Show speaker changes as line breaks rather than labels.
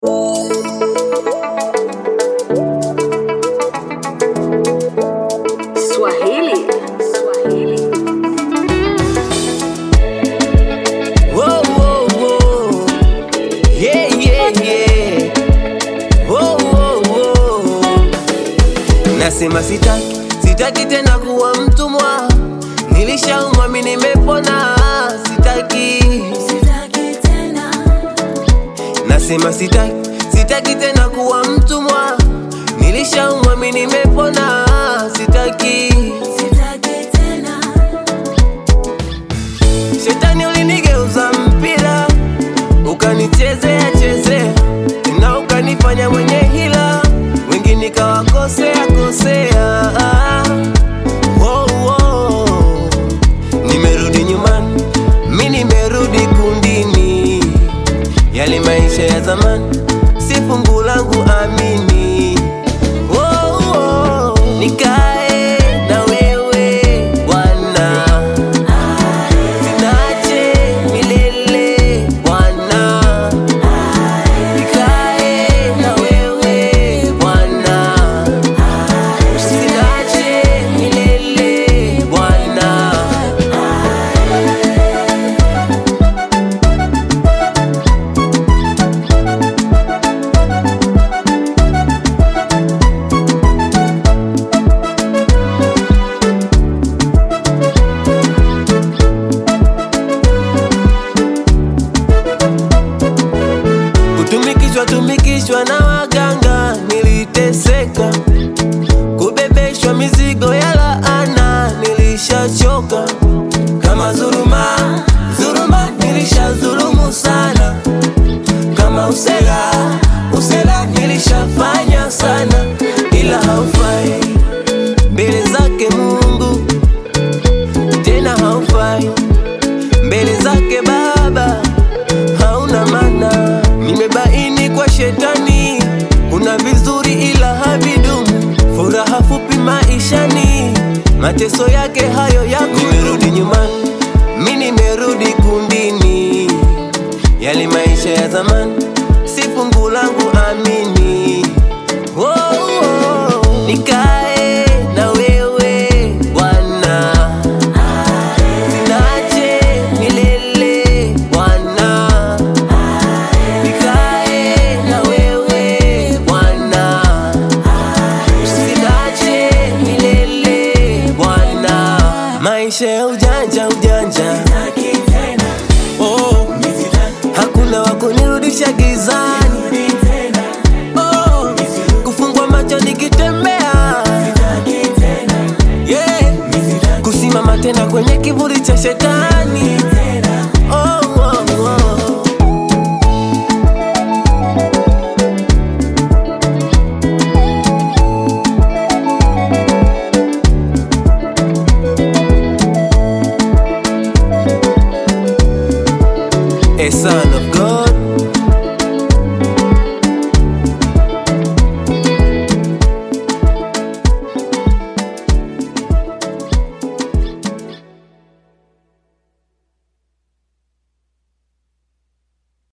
Swahili. Swahili.
Whoa, whoa, whoa. Yeah, yeah, yeah. Whoa, whoa, whoa. Nasema sitaki, sitaki tena kuwa mtumwa. Nilishaumwa mimi nimepona, sitaki. Nasema sitaki, sitaki tena kuwa mtumwa. Nilishaumwa mimi nimepona, sitaki. Shetani ulinigeuza mpira, ukanichezea chezea, na ukanifanya mwenye hila, wengi nikawakosea kosea. Wow, wow. Nimerudi nyumbani, mi nimerudi kundini, yale maisha ya zamani si fungu langu, amini. Wow, wow. Nikae na wewe Bwana Sinache milele Bwana, nikae na wewe Bwana, sinache milele Bwana. Kutumikishwa tumikishwa na waganga, niliteseka. Kubebeshwa mizigo ya laana, nilishachoka. Kama dhuluma, dhuluma, nilishadhulumu sana. Kama usela, usela, nilishafanya sana, ila haufai mbele zake Mungu, tena haufai mbele zake Baba hauna maana. Nimebaini kwa shetani kuna vizuri ila havidumu, furaha fupi maishani, mateso yake hayo yako. Nimerudi nyumbani, mi nimerudi kundini, yale maisha ya zamani si fungu langu, amini. Oh, oh, nikae na wewe Bwana Sinache milele Bwana, nikae na wewe Bwana, sinache milele Bwana. Maisha ya ujanja ujanja, oh, hakuna wa kunirudisha gizani, oh, kufungwa macho nikitembea, yeah, kusimama tena kwenye kivuli cha shetani. Oh, oh, oh. A son of